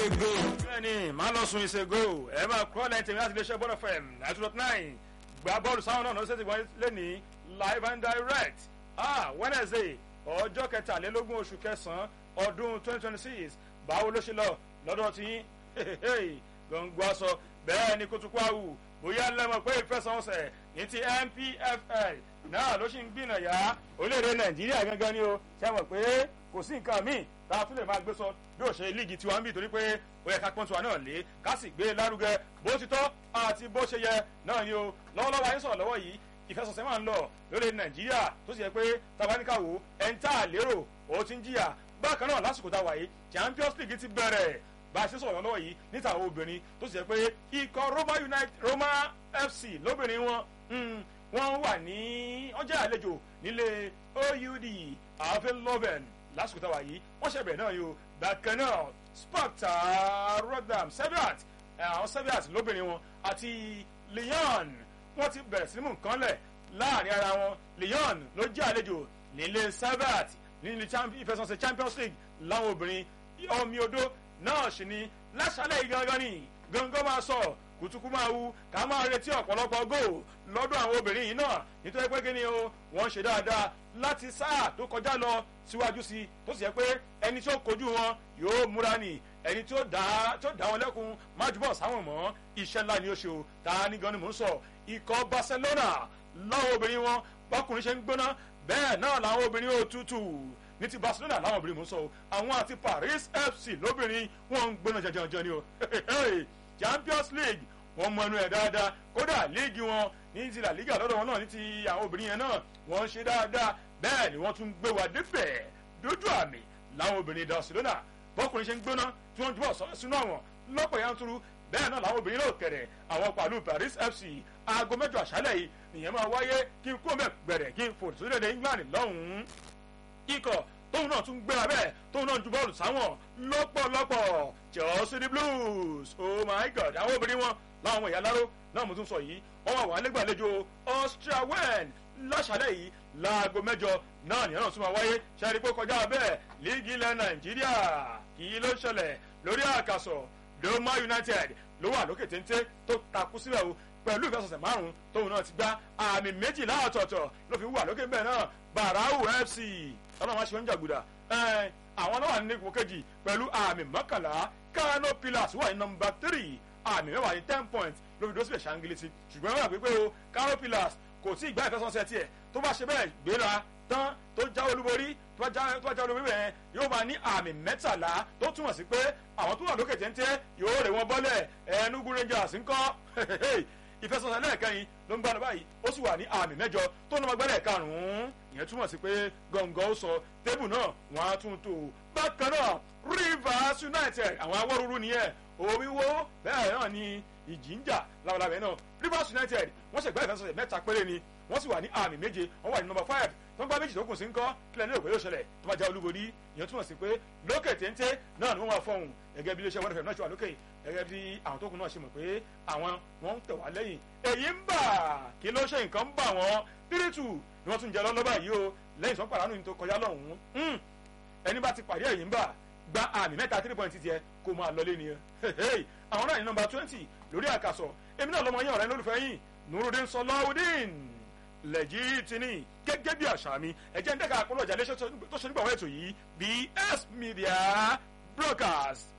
ìṣègò. bẹ́ẹ̀ni máa lọ sun ìṣègò ẹ máa kọ́ lẹ́yìn tèmi láti iléeṣẹ́ bọ́dọ̀ fm nine two dot nine gba bọ́ọ̀lù sáwọn náà lọ́sẹ̀ tí wọ́n lé ní live and direct ah wednesday ọjọ́ kẹtàlélógún oṣù kẹsàn-án ọdún twenty twenty six báwo ló ṣe lọ lọ́dọ̀ tí gbọ̀ngbọ̀ aṣọ bẹ́ẹ̀ ni kótókó àwù bóyá lẹ́mọ̀ pé ìfẹsẹ̀wọnsẹ̀ ní ti npfl náà ló ṣì ń gbìnàyà orílẹ̀-èdè nàìjíríà gangan ni o ṣe mọ̀ pé kò sí nǹkan míì tá a tún lè máa gbé sọ bí ó ṣe líìgì tiwa ń bì torí pé ó yẹ ká pọ́n tiwa náà lé ká sì gbé lárugẹ bó ti tọ́ àti bó ṣe yẹ náà ni o lọ́wọ́lọ́wọ́ ayé sọ̀rọ̀ lọ́wọ́ yìí ìfẹsọ̀sẹ̀ máa ń lọ lórí nàìjíríà tó sì yẹ pé tabaníkàwò ẹ̀ńtà lérò ó ti ń jìyà bákan náà lásìkò tá a wà yìí champions league ti bẹ̀rẹ̀ bá a ṣe sọ̀rọ̀ lọ́wọ́ yìí níta àwọn obìnrin tó sì yẹ pé ikọ̀ roma united roma fc lóbìnrin wọn wọ́n wà ní ọjà àlejò nílé oud avelloven lásìkò tá a wà yìí wọ́n ṣẹ̀bẹ̀ náà yìí o bákan náà sparta rotterdam seviat àwọn seviat lóbìnrin wọn àti lyon wọ́n ti bẹ̀rẹ̀ sí mú nǹkan lẹ̀ láàrin ara wọn lyon ló jẹ́ àlejò nílé seviat nílé ìfẹsọ̀nsẹ̀ champions league láwọn obìnrin omi odó náà sì ni lásàlẹ̀ yìí gangan ni gangan máa sọ kùtùkù máa wu ká máa retí ọ̀pọ̀lọpọ̀ góò lọ́dọ̀ àwọn obìnrin yìí náà nítorí pé kíni o wọ́n ṣe dáadáa láti sáà tó kọjá lọ síwájú sí i tó sì yẹ pé ẹni tí ó kojú wọn yóò múra nì ẹni tí ó dá tí ó dá wọn lẹ́kun májúbọ̀ sáwọn mọ́ iṣẹ́ ńlá ni ó ṣe o ta ni gan ni mò ń sọ ikọ̀ barcelona láwọn obìnrin wọn bákùnrin ṣe ń gbóná bẹ́ẹ̀ náà làwọn obìnrin ó tútù ní ti barcelona láwọn obìnrin mò ń sọ o àwọn àti paris fc lóbìnrin wọn ń gbóná jẹjẹrẹ ni o champions league wọn mọ ẹnu ẹ dáadáa kódà líìgì wọn ní ti la liga lọ́dọ̀ wọn náà ní ti àwọn obìnrin yẹn náà wọ́n ń ṣe dáadáa bẹ́ẹ̀ ni wọ́n tún gbé wa débẹ̀ dójú àmì láwọn obìnrin barcelona bọ́kùnrin ṣe ń gbóná tí wọ́n jùbọ̀ sọ́ọ́ sínú àwọn lọ́pọ̀ yanturu bẹ́ẹ̀ náà làwọn obìnrin náà kẹ̀rẹ̀ àwọn pàlú paris fc aago mẹ́jọ àṣálẹ̀ yìí nìyẹn máa wáyé kí n kó mẹ́ gbẹ̀rẹ̀ kí n fò sórílẹ̀-èdè england lọ́hùn-ún ikọ̀ tóun náà tún gbéra bẹ́ẹ̀ tóun náà ju bọ́ọ̀lù sáwọn lọ́pọ̀lọpọ̀ chelsea the blues oh my god àwọn obìnrin wọn láwọn ọmọ ìyá láró náà mo tún sọ yìí wọn wà wà nígbàlejò austria wen láṣálẹ̀ yìí láago mẹ́jọ náà nìyẹn náà tún máa wáyé ṣẹ́ẹ́rì pé kọjá bẹ́ẹ̀ líìgì ilẹ̀ nàìjíríà kì í ló ṣẹlẹ̀ lórí àkàsọ̀ doma united ló wà lókè téńté tó takú sílẹ̀ o pẹ̀lú ìfẹsọ̀sẹ̀ márùn-ún tóun náà ti gbá àmì méjìlá ọ̀tọ̀ọ̀tọ̀ ló fi wà lókè bẹ́ẹ̀ náà barau fc ọlọ́run máa ṣe ń jàgùdà àwọn náà wà ní ipò kejì pẹ̀lú àmì mọ́kànlá kano pillars wà ní nọmba tírì àmì mẹ́wàá ní ten points ló fi dó síbẹ̀ ṣàǹgìlìtì ṣùgbọ́n wọ́n wà pé pé o kano pillars kò tí ì gbá ìfẹsọ̀sẹ̀ tiẹ̀ tó bá ṣe bẹ́ẹ̀ gbéra tán tó já olúborí tó bá já olúborí bẹ́ẹ̀ yóò máa ní àmì mẹ́tàlá tó túmọ̀ sí pé àwọn tó wà lókè téńté yóò rè wọ́n bọ́lẹ̀ ẹnugu rangers ńkọ́ ìfẹsọ̀sẹ̀ lẹ́ẹ̀kẹrin ló ń gbánu báyìí ó sì wà ní àmì mẹ́jọ tó ń lọ́mọ gbẹ́lẹ̀ karùn-ún ìyẹn túmọ̀ sí pé gọ̀ǹgọ̀ ó sọ tébù náà wọ́n á tún tò bákan náà rivers united àwọn awọ́rúurú nìyẹn omi wo bẹ́ẹ̀ náà ni ìjì ń jà labalábẹ́ náà rivers united wọ́n ṣẹ̀gbẹ́ ìfẹsọ̀sẹ̀ mẹ́ta péré ni wọ́n sì wà ní àmì méje wọ́n wà ní nọmba five tó ń gbá méjì tó kù sí ń kọ́ kílẹ̀ ní òpè yóò ṣẹlẹ̀ tó bá já olúborí ìyẹn túmọ̀ sí pé lókè téńté náà ni wọ́n máa fọhùn gẹ́gẹ́ bí iléeṣẹ́ wọ́n náà ṣe wà lókè gẹ́gẹ́ bí àwọn tó kù náà ṣe mọ̀ pé àwọn wọ́n ń tẹ̀ wá lẹ́yìn èyí ń bà kí ló ṣe nǹkan ń bà wọ́n tírítù ni wọ́n tún jẹ lọ́lọ́bà yìí o lẹ́yìn tó ń pàdánù ní tó kọjá lọ́hùn-ún ẹni bá ti pàdé èyí ń bà gba àmì mẹ́ta three point tiẹ̀ kó máa lọlé ni àwọn náà ní nọmba twenty lórí àkàsọ̀ èmi náà lọmọ yẹn ọ̀rẹ́ lólùfẹ́ yìí nurudin sọláwùdín lẹ́jìtìní gẹ́gẹ́ bí àṣà mi ẹ̀jẹ̀ ń dẹ́ka àkọlọ́jà léṣẹ́ tó ṣe nígbà wọ́n ètò yìí bs media broadcast.